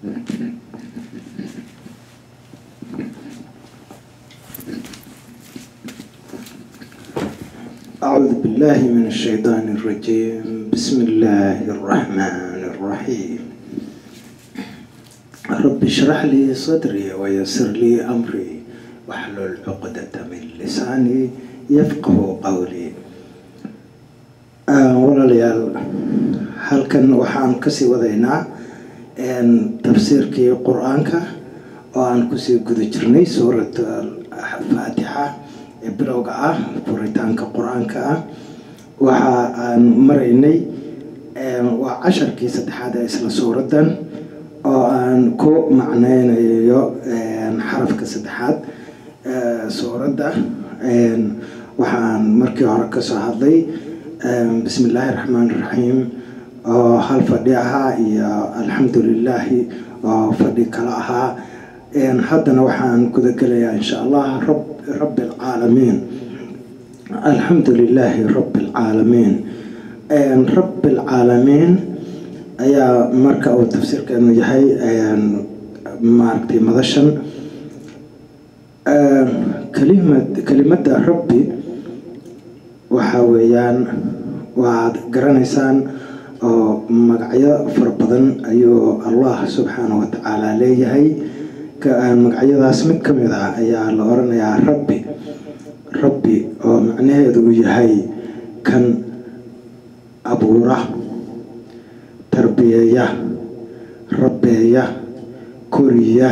أعوذ بالله من الشيطان الرجيم بسم الله الرحمن الرحيم رب اشرح لي صدري ويسر لي أمري واحلل عقدة من لساني يفقه قولي walaalayaal halkan waxaan kasii wadaynaa tafsiirkii qur-aanka oo aan kusii guda jirnay suurat faatixa ee bilowga ah furitaanka qur-aanka ah waxa aan maraynay waa casharkii saddexaad ee isla suuraddan oo aan ku macneynayo xarafka saddexaad suuradda waxaan markii hore kasoo hadlay bismi illaahi raxmaan iraxiim oo hal fadhi ahaa iyo alxamdu lilaahi oo fadhi kale ahaa haddana waxaan gudagelayaa insha allah rabbi alcaalamiin alxamdu lilaahi rabbi alcaalamiin rabbi alcaalamiin ayaa marka uu tafsiirkeenu yahay maaragtay madashan kalimad kelimadda rabbi waxa weeyaan waad garanaysaan oo magacyo fara badan ayuu allah subxaana wa tacaala leeyahay magacyadaas mid ka mid ah ayaa la oranayaa rabbi rabbi oo macnaheedu uu yahay kan abuura tarbiyeeya rabbeeya koriya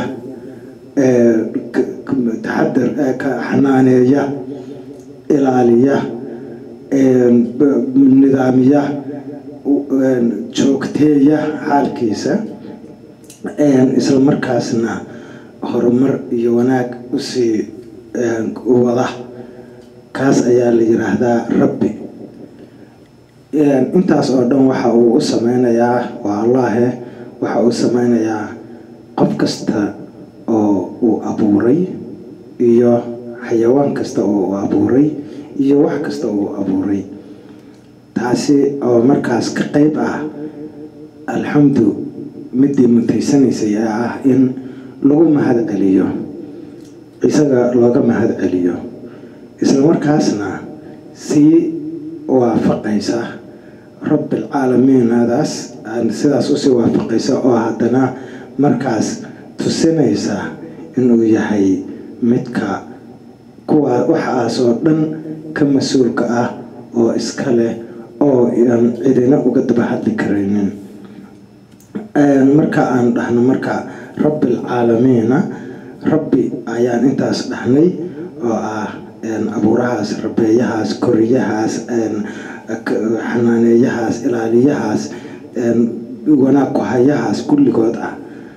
taxadar ka xanaaneeya ilaaliya nidaamiya joogteeya xaalkiisa isla markaasna horumar iyo wanaag usii wada kaas ayaa la yiraahdaa rabbi intaas oo dhan waxa uu u sameynayaa waa allahe waxa uu sameynayaa qof kasta oo uu abuuray iyo xayawaan kasta oo uu abuuray iyo wax kasta oo uu abuuray taasi oo markaas ka qeyb ah alxamdu midii mutaysanaysay ee ah in lagu mahad celiyo isaga looga mahad celiyo isla markaasna sii waafaqaysa rabbilcaalamiinadaas sidaas usii waafaqaysa oo haddana markaas tusinaysa inuu yahay midka kuwa waxaas oo dhan ka mas-uulka ah oo iska leh oo aan cidina uga daba hadli karaynin marka aan dhahno marka rabbilcaalamiina rabbi ayaan intaas dhahnay oo ah abuurahaas rabeeyahaas koriyahaas xanaaneeyahaas ilaaliyahaas wanaag ku-hayahaas kulligood ah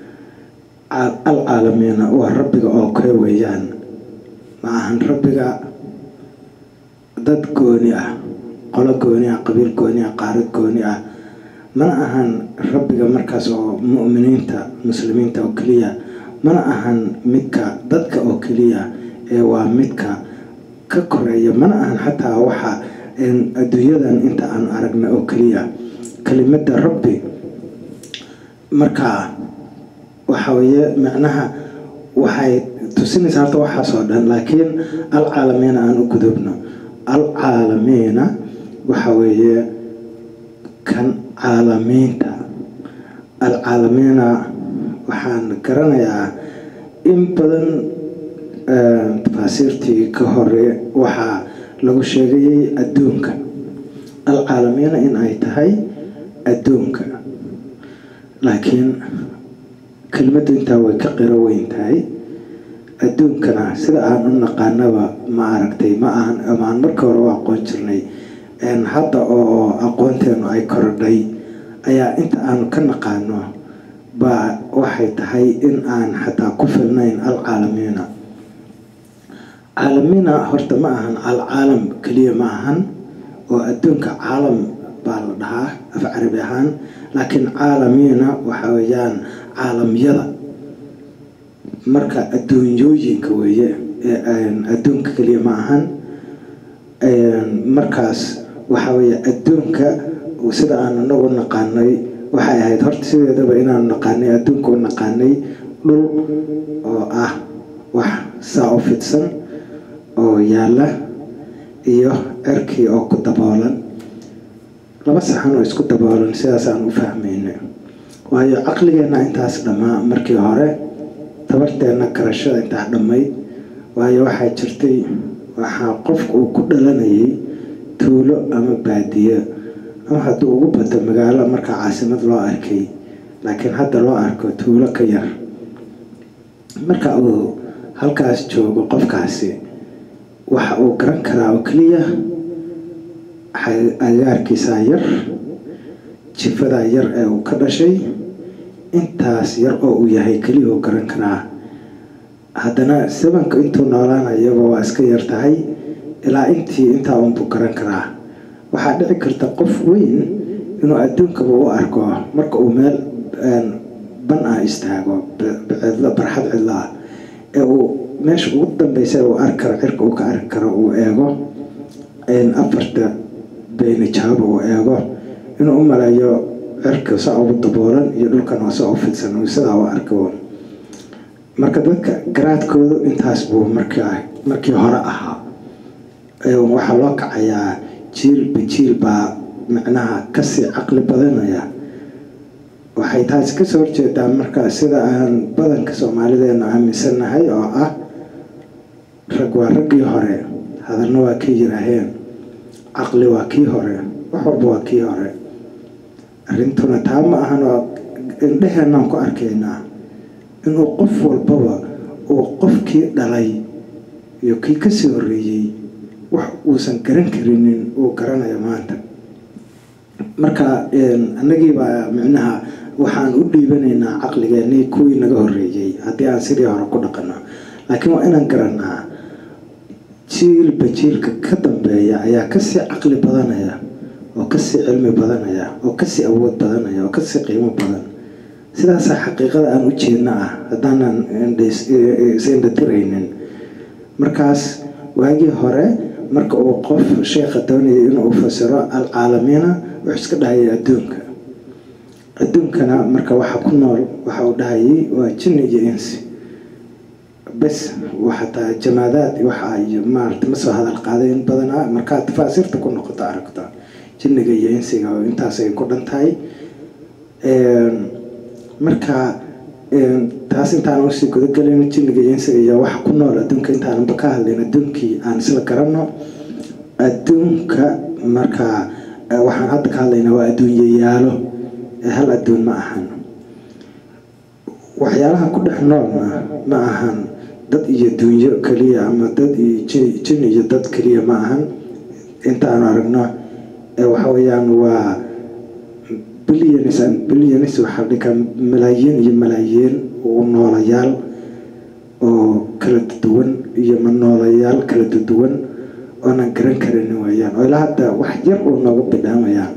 alcaalamiina waa rabbiga oo kee weeyaan ma ahan rabbiga dad gooni ah qolo gooni ah qabiil gooni ah qaarad gooni ah mana ahan rabbiga markaas oo mu'miniinta muslimiinta oo keliya mana ahan midka dadka oo keliya ee waa midka ka koreeya mana ahan xataa waxa adduunyadan inta aan aragna oo keliya kelimadda rabbi markaa waxa weeye macnaha waxay tusinaysaa horta waxaasoo dhan laakiin alcaalamiina aan u gudubno alcaalamiina waxa weeye kan caalamiinta alcaalamiina waxaan garanayaa in badan tafaasiirtii ka hore waxaa lagu sheegayay adduunka alcaalamiina in ay tahay adduunka laakiin kelmaddu intaa way ka qiro weyn tahay adduunkana sida aan u naqaanaba ma aragtay ma ahan amaan marka hore u aqoon jirnay hadda oo aqoonteenu ay korodhay ayaa inta aanu ka naqaano baa waxay tahay in aan xataa ku filnayn alcaalamiina caalamiina horta ma ahan alcaalam keliya ma ahan oo adduunka caalam baa la dhahaa af carabi ahaan laakiin caalamiina waxa weeyaan caalamyada marka adduunyooyinka weeye adduunka keliya ma ahan markaas waxa weeye adduunka sida aan inagu naqaanay waxay ahayd horta sideedaba inaan naqaanay adduunka u naqaanay dhul oo ah wax saa u fidsan oo yaalla iyo cirkii oo ku daboolan laba saxan oo isku daboolan sidaasaan u fahmayna waayo caqligeenna intaas dhammaa markii hore tabarteenna garashada intaa dhammayd waayo waxaa jirtay waxaa qofku uu ku dhalanayay tuulo ama baadiyo ama hadduu ugu bato magaalo markaa caasimad loo arkay laakiin hadda loo arko tuulo ka yar marka uu halkaas joogo qofkaasi waxa uu garan karaa oo keliya agaarkiisaa yar jifadaa yar ee uu ka dhashay intaas yar oo uu yahay keliya uu garan karaa haddana sabanka intuu noolaanayaba waa iska yar tahay ilaa intii intaa unbuu garan karaa waxaa dhici karta qof weyn inuu adduunkaba u arko marka uu meel ban ah istaago cidlo barxad cidlo ah ee uu meesha ugu dambeysa uu arki karo cirka uu ka arki karo uu eego afarta beynijaaba uu eego inuu u maleeyo cirka saa ugu daboolan iyo dhulkan oo saa u fidsan uu sidaa u arko marka dadka garaadkoodu intaas buu markii hore ahaa waxaa loo kacayaa jiilba jiil baa macnaha kasii caqli badanaya waxay taasi kasoo horjeedaa marka sida aan badanka soomaalideena aaminsannahay oo ah rag waa raggii hore hadalna waa ka yiraaheen caqli waa kii hore wax walba waa kii hore arrintuna taa ma ahan oo indheheenaan ku arkaynaa inuu qof walbaba uu qofkii dhalay iyo kii kasii horreeyey wax uusan garan karinin uu garanayo maanta marka annagiibaa micnaha waxaan u dhiibanaynaa caqligeennii kuwii naga horreeyey haddii aan sidii hore ku dhaqano laakiin waa inaan garanaa jiilba jiilka ka dambeeya ayaa kasii caqli badanaya oo kasii cilmi badanaya oo kasii awood badanaya oo kasii qiimo badan sidaasaa xaqiiqada aan u jeedna ah haddaanan isindhatiraynin markaas waagii hore marka uu qof sheekha doonayay inuu fasiro alcaalamiina wuxuu iska dhahayay adduunka adduunkana marka waxa ku nool waxa uu dhahayay waa jinni iyo insi bes xataa jamaadaad waxa iyo maarata ma soo hadal qaaday in badanaa markaad tafaasiirta ku noqoto aragta jinniga iyo insiga oo intaasay ku dhan tahay marka taas intaan usii gudagelin jinniga iyo insiga iyo waxa ku nool adduunka intaanba ka hadlayn adduunkii aan isla garanno adduunka marka waxaan hadda ka hadlaynaa waa adduunyayaalo hal adduun ma ahan waxyaalaha ku dhex noolna ma ahan dad iyo dunyo keliya ama dad iyo jin iyo dad keliya ma ahan intaanu aragno waxa weeyaan waa billions and billions waxaa dhigaa malaayiin iyo malaayiin u noolayaal oo kala duwan iyo ma noolayaal kala duwan oonan garan karin weeyaan oo ilaa hadda wax yar uu nooga bidhaamayaan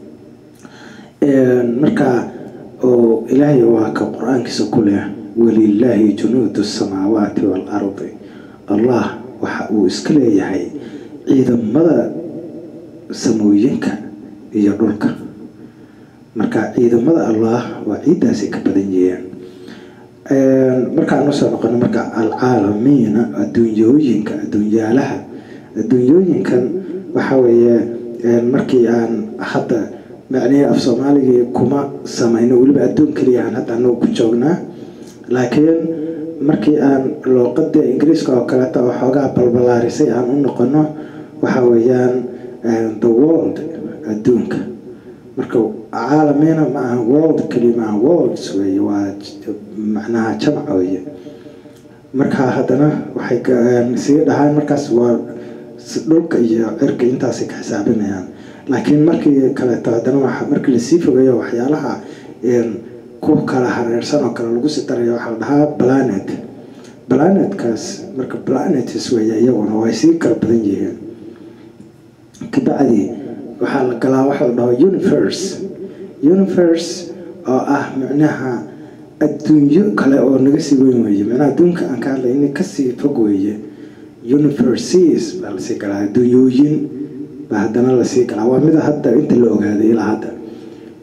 marka oo ilaahay waa ka qur-aankiisa ku leh walilaahi junuudu samaawaati waalardi allah waxa uu iska leeyahay ciidamada samooyinka iyo dhulka marka ciidamada allah waa ciiddaasay ka badan yihiin markaan usoo noqono marka alcaalamiina adduunyooyinka adduunyaalaha adduunyooyinkan waxa weeye markii aan hadda macnihii af soomaaligii kuma samayno weliba adduun keliya aan hadda anagu ku joognaa laakiin markii aan luuqada ingiriiska oo kaleeta oo xoogaa balbalaarisay aan u noqono waxa weeyaan the world adduunka marka caalamiina ma aha world keliya maaha worlds weeye waa macnaha jamac weeye marka haddana waxay sii dhahaan markaas waa dhulka iyo cirka intaasay ka xisaabinayaan laakiin markii kaleeto haddana waa markii lasii fogeeyo waxyaalaha ku kala hareersan oo kale lagu sii daraya waxaa la dhahaa planet planetkaas marka planets weeye iyaguna way sii kala badan yihiin kabacdi waxaa la galaa waxa la dhaho universe universe oo ah micnaha adduunyo kale oo naga sii weyn weeye micnaha adduunka aan ka hadlay in kasii fog weeye universes baa lasii galaa adduunyooyin baa haddana lasii galaa waa mida hadda inta la ogaaday ilaa hadda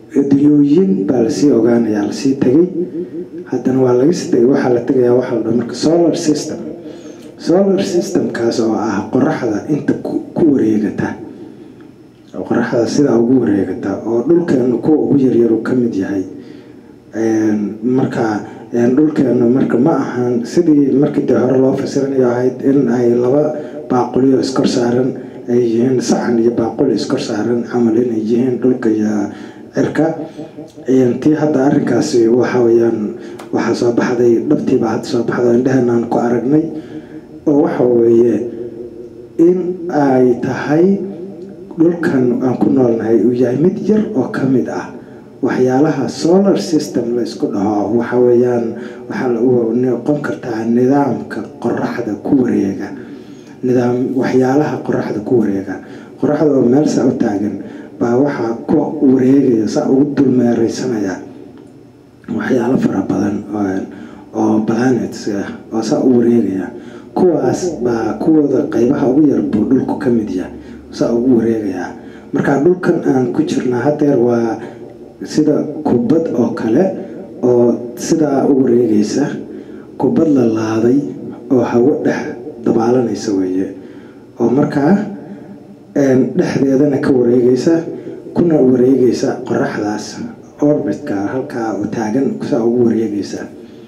dunyooyin baa lasii ogaanayaa lasii tegay haddana waa laga sii tegay waxaa la tegayaa waxaa la dhaha marka solar system solar systemkaas oo ah qoraxda inta ku wareegata qoraxda sidaa ugu wareegata oo dhulkeenu kuwa ugu yaryaru ka mid yahay marka dhulkeenu marka ma ahan sidii markii dee hore loo fasiranayo ahayd in ay laba baaquliyo iskor saaran ay yihiin saxan iyo baaquli iskor saaran camal inay yihiin dhulka iyo cirka tii hadda arrinkaasi waxa weyaan waxaa soo baxday dhabtiibaa hadda soo baxday indhehenaan ku aragnay oo waxa weeye in ay tahay dhulkan aan ku noolnahay uu yahay mid yar oo ka mid ah waxyaalaha solar system la isku dhaho waxa weeyaan waxaa noqon kartaa nidaamka qoraxda ku wareega nidaam waxyaalaha qoraxda ku wareega qoraxda oo meel saa u taagan baa waxaa ku wareegaya saa ugu dulmeereysanaya waxyaalo fara badan oo planets ah oo saa u wareegaya kuwaas baa kuwooda qeybaha ugu yar buu dhulku ka mid yahay saa ugu wareegayaa marka dhulkan aan ku jirnaa hadeer waa sida kubad oo kale oo sidaa u wareegaysa kubad la laaday oo hawo dhex dabaalanaysa weeye oo markaa dhexdeedana ka wareegaysa kuna wareegaysa qoraxdaas orbitka halkaa taagan saa ugu wareegaysa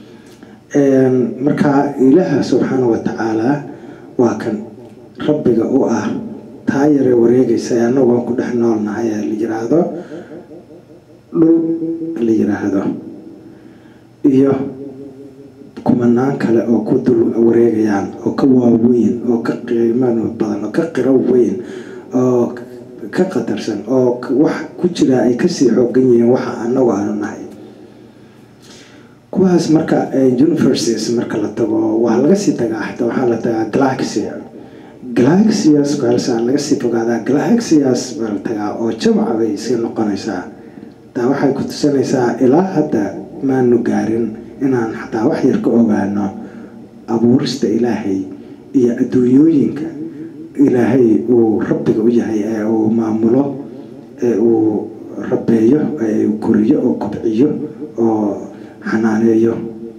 markaa ilaaha subxaana wa tacaala waa kan rabbiga u ah taa yare wareegaysa ee annagoon ku dhex noolnahay ee la yiraahdo dhul la yiraahdo iyo kumanaan kale oo ku dul wareegayaan oo ka waaweyn oo ka qiimo badan oo ka qiro weyn oo ka qatarsan oo wax ku jira ay kasii xoogan yihiin waxa annagu aanu nahay kuwaas marka universities marka la tago waa laga sii tagaa xataa waxaa la tagaa galaxia galaxias kaalsaa laga sii fogaadaa galaxias baa la tagaa oo jamca bay sii noqonaysaa taa waxay ku tusanaysaa ilaa hadda maanu gaarin inaan xataa wax yar ka ogaano abuurista ilaahay iyo adduunyooyinka ilaahay uu rabbiga u yahay ee uu maamulo ee uu rabeeyo ee uu koriyo oo kobciyo oo xanaaneeyo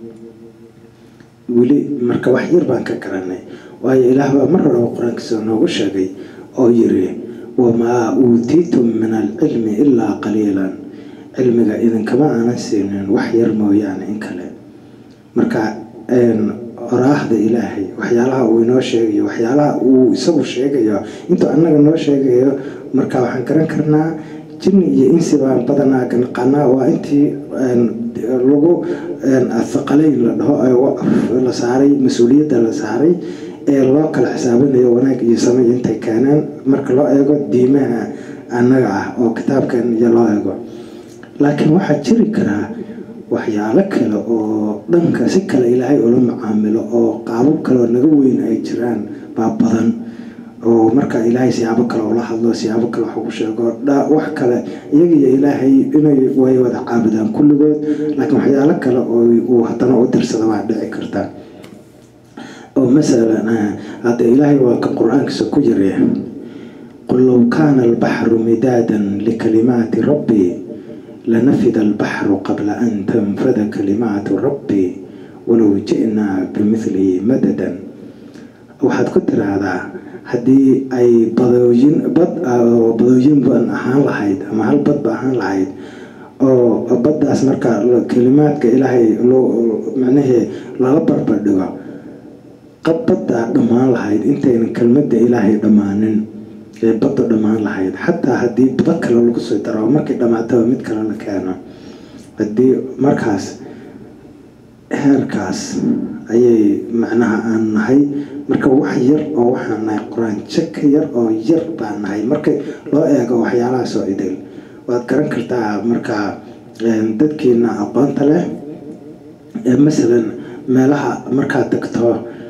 weli marka wax yar baan ka garanay waayo ilaah baa mar horeba qur-aankiisa noogu sheegay oo yiri wamaa uutiitum min alcilmi ilaa qaliilan cilmiga idinkama aanan siinin wax yar mooyaane in kale marka oraahda ilaahay waxyaalaha uu inoo sheegayo waxyaalaha uu isagu sheegayo intuu annaga noo sheegayo marka waxaan garan karnaa jinni iyo insi baan badanaa ganaqanaa waa intii lagu athaqaleyn la dhaho la saaray mas-uuliyadda la saaray ee loo kala xisaabinayo wanaag iyo samay intay keeneen marka loo eego diimaha annaga ah oo kitaabkan iyo loo eego laakiin waxaa jiri karaa waxyaalo kale oo dhanka si kale ilaahay ula macaamilo oo qaabab kaleoo naga weyn ay jiraan baa badan oo marka ilaahay siyaabo kale ula hadlo siyaabo kale wax ugu sheego wax kale iyagiyo ilaahay inay way wada caabudaan kulligood laakiin waxyaalo kale oo uu haddana u dirsada waa dhici karta oo masalan hadda ilaahay waa ka qur-aankiisa ku yiri qul low kaana albaxru midaadan likalimaati rabbii lanafida albaxru qabla an tanfada kalimaatu rabbii walow ji'naa bimithlihi madadan waxaad ku tiraahdaa haddii ay badooyin bad oo badooyin badan ahaan lahayd ama hal badba ahaan lahayd oo baddaas marka kalimaadka ilaahay macnahee lala barbardhigo baddaa dhammaan lahayd intaynan kelmadda ilaahay dhammaanin ee baddu dhammaan lahayd xataa haddii bado kale lagu soo daro markay dhammaataba mid kale la keeno haddii markaas heerkaas ayay macnaha aan nahay marka wax yar oo waxaan nahay qur-aanjo ka yar oo yar baan nahay marka loo eego waxyaalahaasoo idil waad garan kartaa marka dadkiina aqoonta leh masalan meelaha markaad tagto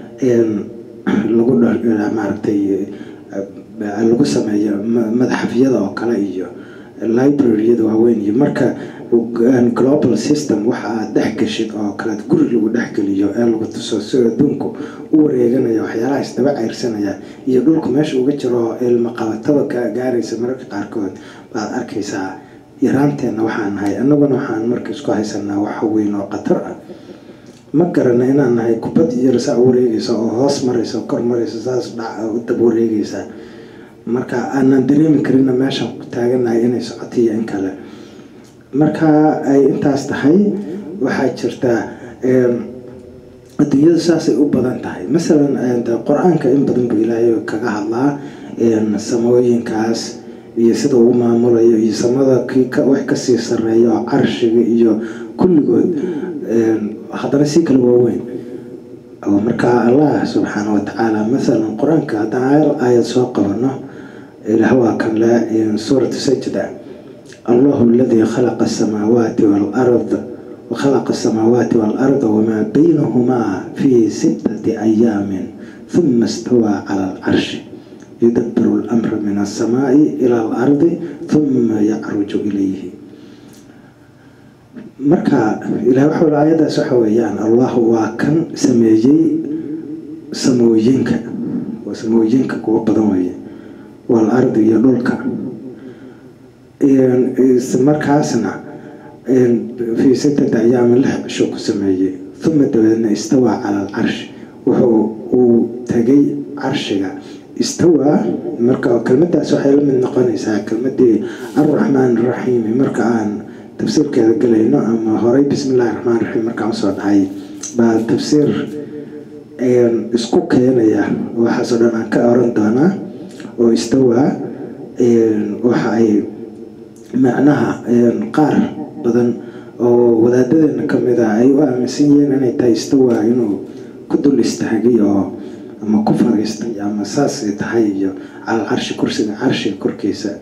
lagu maaragtay lagu sameeyo madaxafyada oo kale iyo libraryada waaweyn iyo marka global system waxa aad dhex geshid oo kaleed guri lagu dhexgeliyo ee lagu tuso si adduunku u wareeganaya waxyaalaha isdaba ceyrsanaya iyo dhulku meesha uga jiro ilma qabataba ka gaaraysa mararka qaarkood baad arkaysaa yaraanteenna waxaan nahay annaguna waxaan marka isku haysanaa waxa weyn oo khatar ah ma garana inaan nahay kubad yar saa u wareegaysa oo hoos maraysa oo kor maraysa saas dab wareegaysa marka aanan dareemi karina meeshaan ku taaganahay inay socoto iyo in kale marka ay intaas tahay waxaa jirta adduunyadu saasay u badan tahay masalan qur-aanka in badan buu ilaahay kaga hadlaa samooyinkaas iyo sida uu maamulayo iyo samada wax kasii sareeya oo carshiga iyo kulligood haddana si kale waaweyn marka allah subxaana watacaala masalan qur-aanka haddaan aayad soo qabano ilaah waa kan le suuratu sajda allahu aladii khalaqa asamaawaati waalard وخلق السماوات والأرض وما بينهما في ستة أيام ثم استوى على العرش يدبر الأمر من السماء إلى الأرض ثم يعرج إليه marka ilaah wuxuu aayadaas waxa weeyaan allah waa kan sameeyey samooyinka waa samooyinka kuwa badan weeye wal ardi iyo dhulka markaasna fii sittati ayaamin lix cisho ku sameeyey uma dabeedna istawaa cala alcarshi wuxuu uu tegay carshiga istawaa marka kelmadaas waxay la mid noqonaysaa kelmadii alraxmaan araxiimi marka aan tafsiirkeeda gelayno ama horey bismi illahi raxmaan raxiim markaan usoo dhacay baa tafsiir isku keenaya waxaasoo dhan aan ka oran doonaa oo istawaa waxa ay macnaha qaar badan oo wadaadadeena kamid ah ay u aaminsan yihiin inay tahay istawaa inuu ku dul istaagay oo ama ku fariistay ama saasay tahay iyo calal carshi kursiga carshiga korkiisa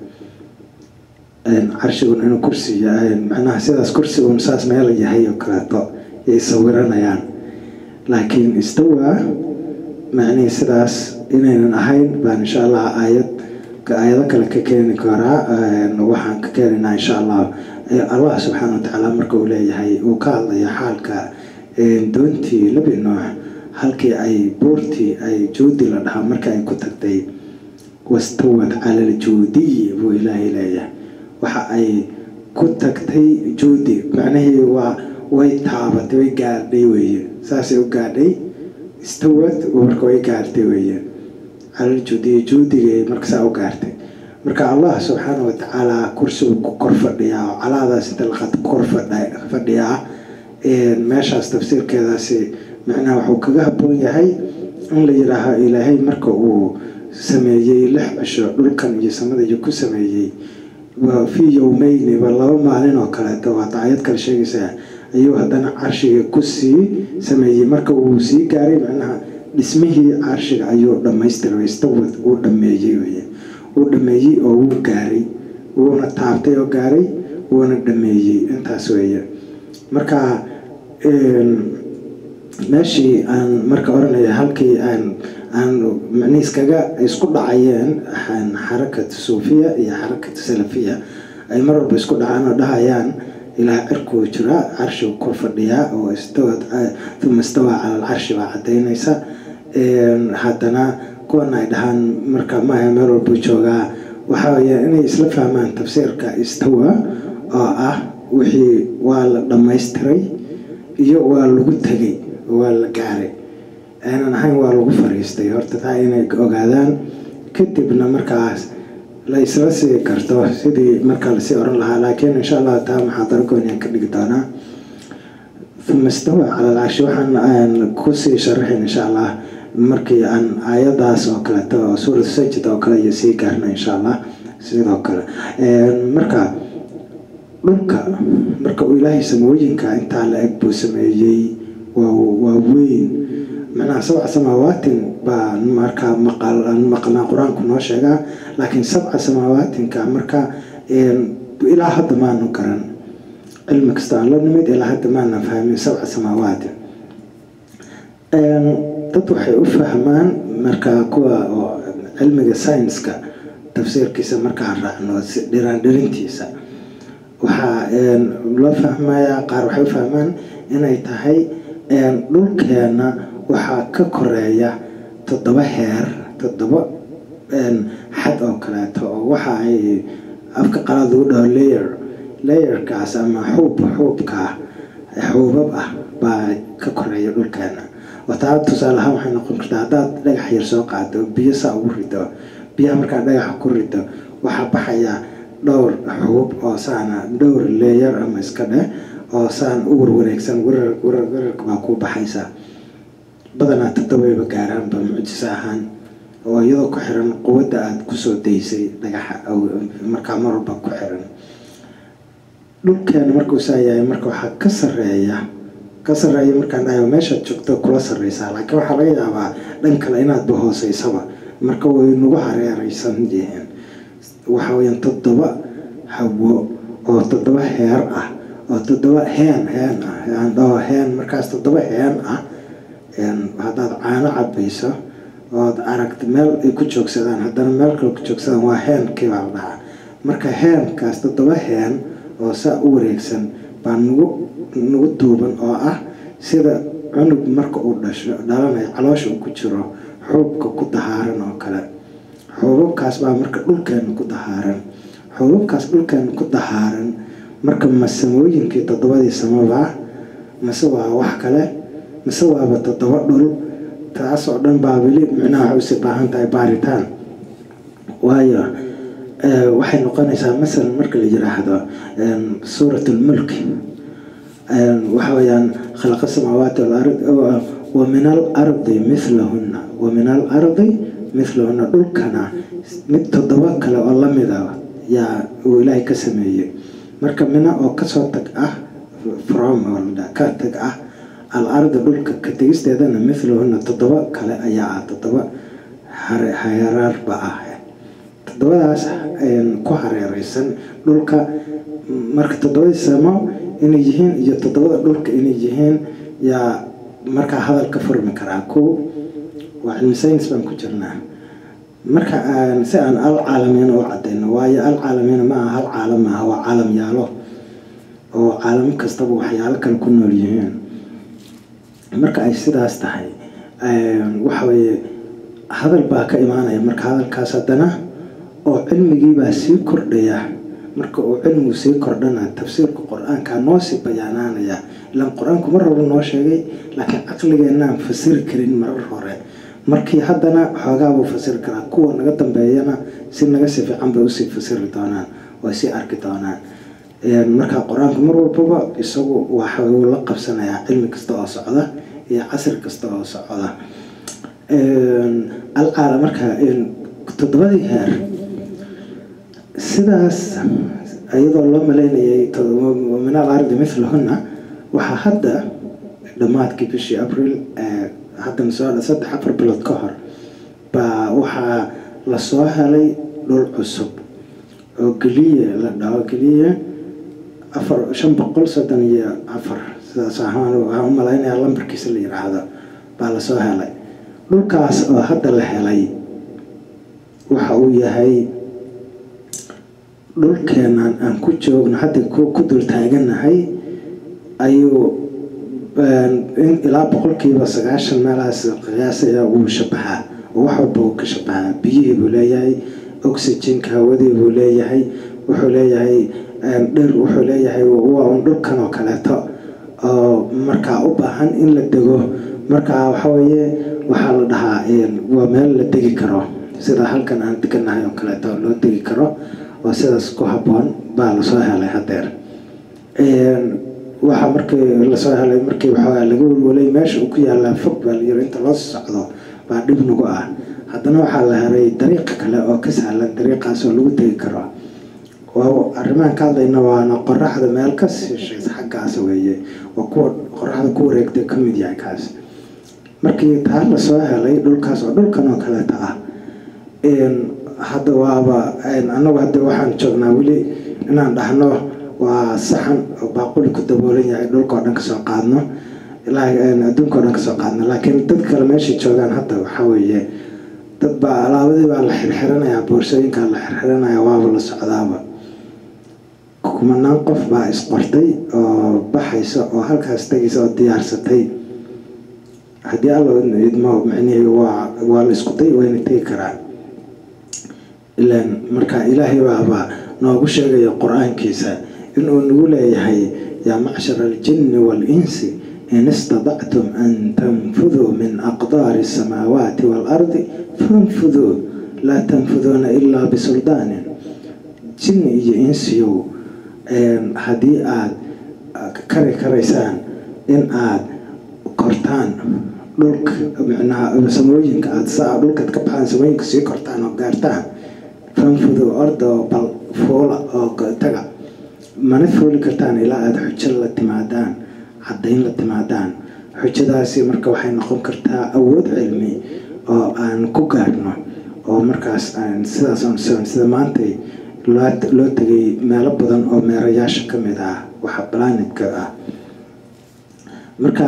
carshigun inuu kursiga macnaha sidaas kursigun saas meel yahay oo kaleeto yay sawiranayaan laakiin istawaa macnihii sidaas inaynan ahayn baan insha allah aayad aayado kale ka keeni karaa waxaan ka keenaynaa insha allah allah subxaana watacaala marka uu leeyahay uu ka hadlaya xaalka doontii nebi nuux halkii ay buurtii ay juudi la dhahaa marka ay ku tagtay wastawad cala aljuudiyi buu ilaahay leeyahay waxa ay ku tagtay juudi macnihii waa way taabatay way gaadhay weeye saasay u gaadhay istawad marka way gaartay weeye calaljuudiyi juudigay markasaa u gaartay marka allah subxaana watacaala kursigu ku kor fadhiyaa oo calaadaas inta laqad kor fadhiyaa meeshaas tafsiirkeedaasi macnaha wuxuu kaga habboon yahay in la yidhaaho ilaahay marka uu sameeyey lix cisho dhulkan iyo samadayo ku sameeyey fii yowmeyni ba laba maalin oo kaleeto waa daayad kale sheegaysaa ayuu haddana carshiga kusii sameeyey marka uu sii gaaray macnaha dhismihii carshiga ayuu dhamaystiray istawad uu dhameeyey weye uu dhameeyey oo wuu gaaray wuuna taabtay oo gaaray wuuna dhameeyey intaas weeye marka meeshii aan marka oranaya halkii aan aan macnihii iskaga isku dhacayeen xarakatu suufiya iyo xarakatu salafiya ay mar walba isku dhacaan oo dhahayaan ilaa cirkuu jira carshigu kor fadhiyaa oo istawad uma istawaa cala alcarshi baa cadaynaysa haddana kuwana ay dhahaan marka maaha meel walbuu joogaa waxa weya inay isla fahmaan tafsiirka istawa oo ah wixii waa la dhammaystiray iyo waa lagu tegay waa la gaaray aanan ahayn waa lagu fariistay horta taa inay ogaadaan kadibna markaas la isla sii karto sidii markaa lasii oran lahaa laakiin insha allah taa maxaadaro gooniyan ka dhigi doonaa uma istawa cala alcarshi waxaan kusii sharaxin insha allah markii aan aayadaas oo kaleeto oo suuratu sajid oo kale iyo sii gaarna insha allah sidoo kale marka dhulka marka uu ilaahay samooyinka intaa la eg buu sameeyey waa weyn macnaha sabca samaawaatin baa markaa maqnaa qur-aanku noo sheegaa laakiin sabca samaawaatinka marka ilaa hadda maanu garan cilmi kasta aan la nimid ilaa hadda maana fahmin sabca samaawaatin dad waxay u fahmaan markaa kuwa oo cilmiga saynska tafsiirkiisa markaan raacno dhiraan dhirintiisa waxaa loo fahmayaa qaar waxay u fahmaan inay tahay dhulkeena waxaa ka koreeya toddoba heer toddoba xad oo kaleeto oo waxa ay afka qalaad lagu dhaho layer layerkaas ama xuub xuubka xuubab ah baa ka koreeya dhulkeena wataa tusaale ahaan waxay noqon kartaa haddaad dhagax yar soo qaado biyo saa ugu rido biyaha markaa dhagaxa ku rido waxaa baxaya dhowr xuub oo saana dhowr leeyar ama iska dheh oo saan u warwareegsan warar warar wararka baa ku baxaysa badanaa todobeyba gaaraanba mucjiso ahaan oo iyadoo ku xiran quwadda aada kusoo daysay dhagaxa markaa mar walba ku xiran dhulkeena markuu saa yahay marka waxaa ka sareeya ka sareeya markaan dhahayo meeshaad joogto kula sarreysaa laakiin waxaa laga yaabaa dhan kale inaadba hooseysaba marka way nagu hareereysan yihiin waxa weyaan toddoba hawo oo toddoba heer ah oo toddoba heen heen ah aan dhaho heen markaas toddoba heen ah haddaad caano cabayso ood aragta meel ay ku joogsadaan haddana meel kale ku joogsadaan waa heenkii baa la dhahaa marka heenkaas toddoba heen oo saa u wareegsan baa nagu nagu duuban oo ah sida cunug marka uu dhasho dhalanayo caloosha uu ku jiro xuubka ku dahaaran oo kale xuubabkaas baa marka dhulkeena ku dahaaran xuubabkaas dhulkeena ku dahaaran marka ma samooyinkii toddobadii samaba mase waa wax kale mise waaba toddoba dhul taas oo dhan baa weli micnaha waxay usii baahan tahay baaritaan waayo waxay noqonaysaa masalan marka la yiraahdo suurat lmulk waxa weyaan khalaqa samaawaati walard wa min alardi milahuna wa min alardi milahuna dhulkana mid toddoba kale oo lamida yaa uu ilaahay ka sameeyey marka mina oo kasoo tag ah from ka tag ah al-arda dhulka ka tegisteedana milahuna toddoba kale ayaa ah toddoba hareeraarba ah toddobadaas ku hareereysan dhulka marka toddobadii samo inay yihiin iyo toddobada dhulka inay yihiin yaa markaa hadal ka furmi karaa ko waa cilmi saynis baan ku jirnaa marka si aan al caalamiina u cadayno waayo al caalamiina ma aha hal caalam maaha waa caalam yaalo oo caalamo kastaba waxyaalo kale ku nool yihiin marka ay sidaas tahay waxa weeye hadal baa ka imaanaya marka hadalkaas haddana oo cilmigiibaa sii kordhaya marka uu cilmigu sii kordhana tafsiirka qur-aanka noo sii bayaanaanaya ilaan qur-aanku mar hore noo sheegay laakiin caqligeenaan fasiri karin marar hore markii haddana xoogaa buu fasiri karaa kuwa naga dambeeyana si naga si fiican bay usii fasiri doonaan oo sii arki doonaan marka qur-aanku mar walbaba isagu waxa uu la qabsanayaa cilmi kasta oo socda iyo casri kasta oo socda alcaala marka toddobadii heer sidaas iyadoo loo maleynayay min al ardi milahuna waxaa hadda dhammaadkii bishii abril haddana soo saddex afar bilood ka hor baa waxaa lasoo helay dhul cusub oo geliye la dhaho geliye afar shan boqol soddon iyo afar sidaas ahaan waxaan u malaynayaa lambarkiisa la yiraahdo baa lasoo helay dhulkaas oo hadda la helay waxa uu yahay dhulkeenan aan ku joogno hadda ku dul taaganahay ayuu ilaa boqolkiiba sagaashan meelahaas qiyaasaya wuu shabaxaa oo wax walba uu ka shabaxaa biyihii buu leeyahay oxygenka hawadii buu leeyahay wuxuu leeyahay dhir wuxuu leeyahay waa un dhulkan oo kaleeto oo markaa u baahan in la dego markaa waxaweeye waxaa la dhahaa waa meel la degi karo sida halkan aan deganahay oo kaleeto loo degi karo oo sidaas ku habboon baa lasoo helay hadeer waxaa markii lasoo helay markii waxoogaa laga welwelay meesha uu ku yaalaa fog baa layiri inta loo socdo baa dhib nagu ah haddana waxaa la helay dariiq kale oo ka sahlan dariiqaas oo lagu tegi karo arrimahan ka hadlayna waana qoraxda meel ka siishaysa xaggaas weeye waa kuwa qoraxda ku wareegtay ka mid yahay kaas markii taa lasoo helay dhulkaas oo dhulkan oo kaleeta ah hadda waaba anagu hadda waxaan joognaa weli inaan dhahno waa saxan oo baaquli ku daboolan yahay dhulka oo dhan kasoo qaadno adduunka o dhan kasoo qaadno laakiin dad kale meeshay joogaan hadda waxaa weeye dad baa alaabadii baa la xirxiranayaa boorsooyinkaa la xirxiranaya waaba la socdaaba kumanaan qof baa isqortay oo baxaysa oo halkaas tegaysa oo diyaarsatay haddii alla idmo micnihii waa waa la isku day wayna tegi karaan ilaan marka ilaahay baaba noogu sheegayo qur-aankiisa inuu nagu leeyahay yaa macshara aljinni waalinsi in istadactum an tanfuduu min aqdaari asamaawaati waalardi fanfuduu laa tanfuduuna ilaa bisuldaanin jinni iyo insiyow haddii aad kari karaysaan in aad kortaan dhulka micnaha samooyinka aad saa dhulkaad ka baxaan samooyinka sii kortaan oo gaartaan fanfudu ordo bal fuula oo taga mana fuuli kartaan ilaa aada xujo la timaadaan caddayn la timaadaan xujadaasi marka waxay noqon kartaa awood cilmi oo aan ku gaarno oo markaas sidaas sida maantay loo tegay meelo badan oo meerayaasha ka mid ah waxa balaanidka ah marka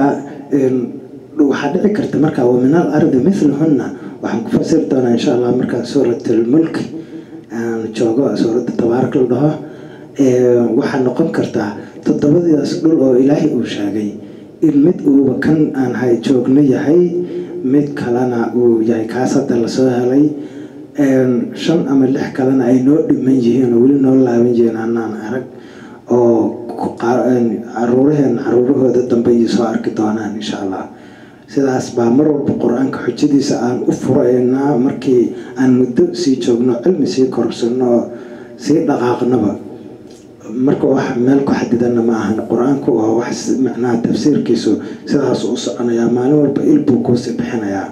waxaa dhici karta marka wa min al ardi milahunna waxaan ku fasiri doonaa insha allah markaan suuratlmulki aan joogo suuradda tabaarak la dhaho waxaa noqon kartaa toddobadiidaas dhul oo ilaahay uu sheegay in mid uuba kan aan hay joogno yahay mid kalena uu yahay kaas hadda lasoo helay shan ama lix kalena ay noo dhiman yihiin oo weli noo laaban yihiin anaan arag oo caruuraheen caruurahooda dambe iyo soo arki doonaan insha allah sidaas baa mar walba qur-aanka xujadiisa aan u furaynaa markii aan muddo sii joogno cilmi sii korsano oo sii dhaqaaqnaba marka wax meel ku xadidana ma ahan qur-aanku waa wax macnaha tafsiirkiisu sidaas u soconayaa maalin walba il buu kuusii bixinayaa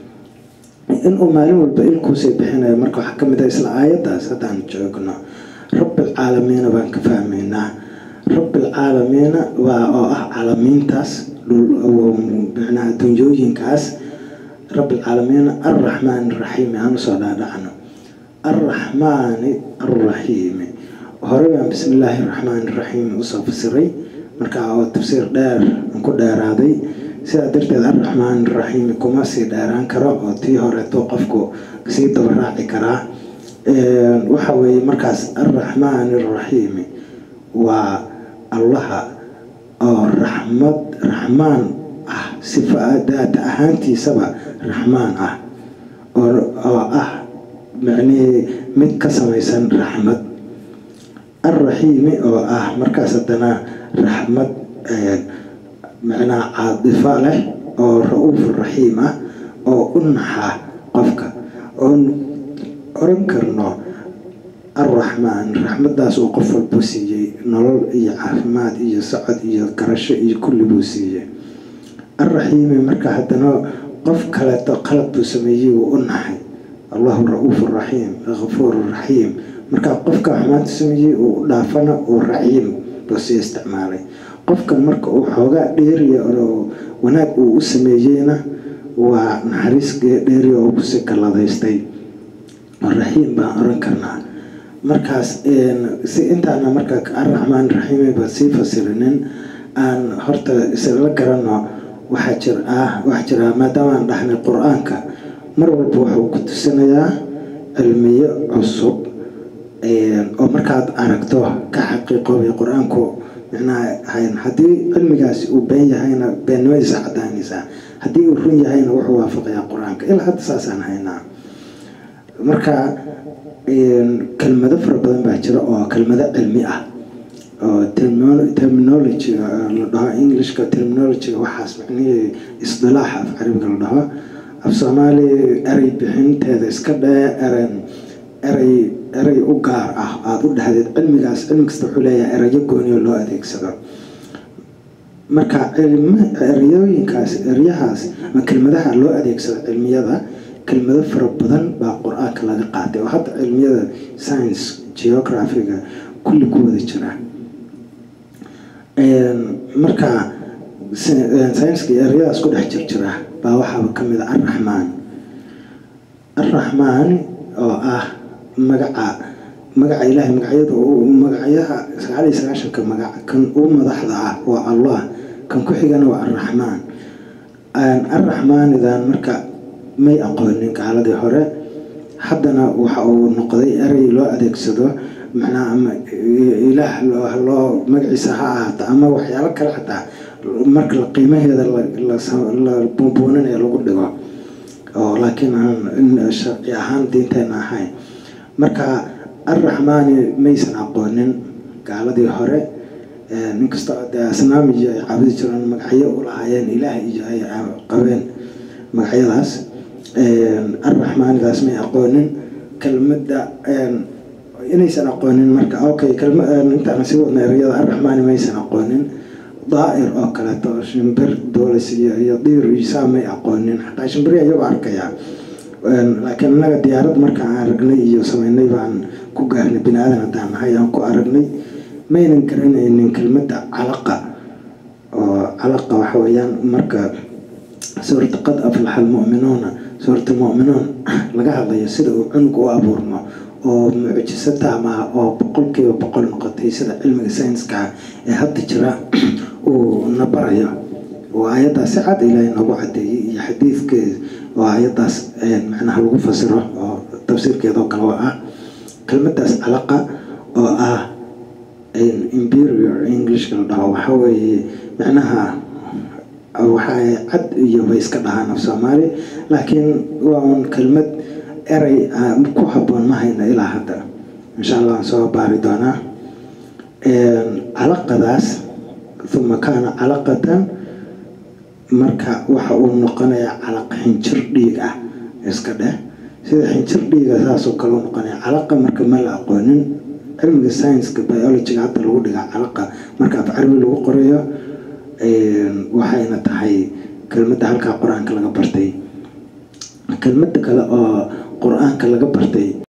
inuu maalin walba il kuusii bixinayo marka waxaa kamid ah isla aayaddaas haddaan joogno rabbilcaalamiina baan ka fahmaynaa rabbilcaalamiina waa oo ah caalamiintaas micnaha dunyooyinkaas rabbilcaalamiina arraxmaani raxiimi aan usoo dhaadhacno arraxmaani arraxiimi hore baan bismi illaahi raxmaani raxiim usoo fasiray markaa oo tafsiir dheer aan ku dheeraaday sidaa darteed arraxmaani raxiimi kuma sii dheeraan karo oo tii horeeto qofku sii dabaraaci karaa waxa weeye markaas arraxmaani raxiimi waa allaha oo raxmad raxmaan ah sifa daata ahaantiisaba raxmaan ah oo ah macnihii mid ka samaysan raxmad alraxiimi oo ah markaas haddana raxmad macnaha caadifa leh oo ra-uuf raxiim ah oo u naxa qofka oon oran karno arraxmaan raxmadaas uu qof walbuu siiyey nolol iyo caafimaad iyo socod iyo garasho iyo kulli buu siiyey alraxiimi marka haddana qof kaleeto qalad buu sameeyey wuu u naxay allahu ra-uuf raxiim kafuur raxiim markaa qofka xumaanta sameeyey uu u dhaafana uu raxiim buu sii isticmaalay qofkan marka uu xoogaa dheeriya oo wanaag uu u sameeyeyna waa naxariis dheeriya oo kusii kalladaystay raxiim baan oran karnaa markaas si intaana marka arraxmaan raxiimiba sii fasirinin aan horta isla garano waxaa jir ah waxaa jira maadaama aan dhahnay qur-aanka mar walba wuxuu ku tusinayaa cilmiyo cusub oo markaad aragto ka xaqiiqoobay qur-aanku micnaha hayn haddii cilmigaasi uu been yahayna beennimadiisa cadaanaysaa haddii uu run yahayna wuxuu waafaqayaa qur-aanka ilaa hadda saasaan haynaa marka kelmado fara badan baa jira oo kelmado cilmi ah oo terminologyga la dhaho englishka terminologyga waxaas macnihii isdilaaxa af carabiga la dhaho af soomaali erey bixinteeda iska dhee eren erey erey u gaar ah aada u dhahdeed cilmigaas cilmi kasta wuxuu leeyahay erayo gooniyo loo adeegsado marka ereyooyinkaas eryahaas ama kelmadaha loo adeegsado cilmiyada kelmado fara badan baa qur-aanka laga qaatay oo hadda cilmiyada science geographiga kulli ku wada jira marka scienska eryadaas ku dhex jirjira baa waxaaba ka mid a arraxmaan arraxmaan oo ah magaca magaca ilaahay magacyada magacyaha sagaal iyo sagaashanka magac kan uu madaxda ah waa allah kan ku xigana waa arraxmaan arraxmaanidan marka may aqoonin gaaladii hore haddana waxa uu noqday erey loo adeegsado macnaha ama ilaah loo magaciisa ha ahaato ama waxyaalo kale xataa marka la qiimaheeda la buunbuuninaya lagu dhigo oo laakiin aan sharci ahaan diinteena ahayn marka arraxmaani maysan aqoonin gaaladii hore ninkasta dee asnaam iyo ay caabudi jireen magacyo u lahaayeen ilaah iyo ay qabeen magacyadaas arraxmaanidaas may aqoonin kelmadda inaysan aqoonin marka okay intaan sii wadna ereyada arraxmaani maysan aqoonin daa'ir oo kaleeto shimbir doolis iyo iyo diir isaa may aqoonin xataa shimbiri ayagoo arkaya laakiin innaga diyaarad markaan aragnay iyo sameynay baan ku gaarnay bini aadan haddaan nahay aan ku aragnay maynan garanaynin kelmadda calaqa oo calaqa waxa weeyaan marka suurta qad aflaxa almu'minuuna suurta mu'minuun laga hadlayo sida uu cunug u abuurmo oo mucjiso taamaha oo boqolkiiba boqol noqotay sida cilmiga sayniska ee hadda jira uu na barayo oo ayaddaas si cad ilaahay noogu cadeeyey iyo xadiidkeeda oo ayaddaas macnaha lagu fasiro oo tafsiirkeedoo kale oo ah kelmaddaas calaqa oo ah imperior englishka la dhaho waxa weeye macnaha waxay cad iyo bay iska dhahaan af soomaali laakiin waa un kelmad erey ku habboon ma hayna ilaa hadda insha allah aan soo baari doonaa calaqadaas uma kaana calaqatan marka waxa uu noqonayaa calaq xinjir dhiig ah iska dheh sida xinjir dhiiga saasoo kale u noqonaya calaqa marka ma la aqoonin cilmiga scienska biologiga hadda lagu dhigaa calaqa marka af carabi lagu qorayo waxayna tahay kelmadda halkaa qur-aanka laga bartay kelmadda kale oo qur-aanka laga bartay